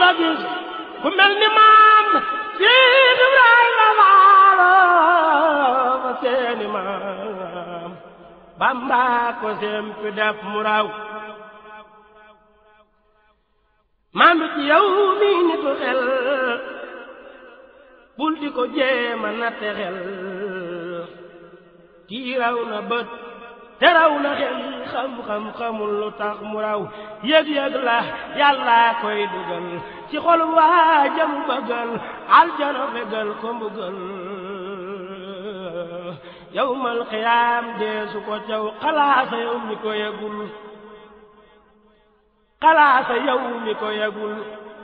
la gis ku mel ni maam Seex Ibrahima Faal fa seeni maam Bamba ko sempi def mu raw maandu ci yow mi nitu xel bul di ko jéema natte xel kii raw na bët te raw na xel xam-xam xamul lu tax mu raw yëg-yëg la yàlla koy dugal ci xol waa jam bëggal aljana fegal ko mbugal yawmal xiyaam deesu ko caw xalaasa yow mi ko yëgul xalaasa yow mi ko yëgul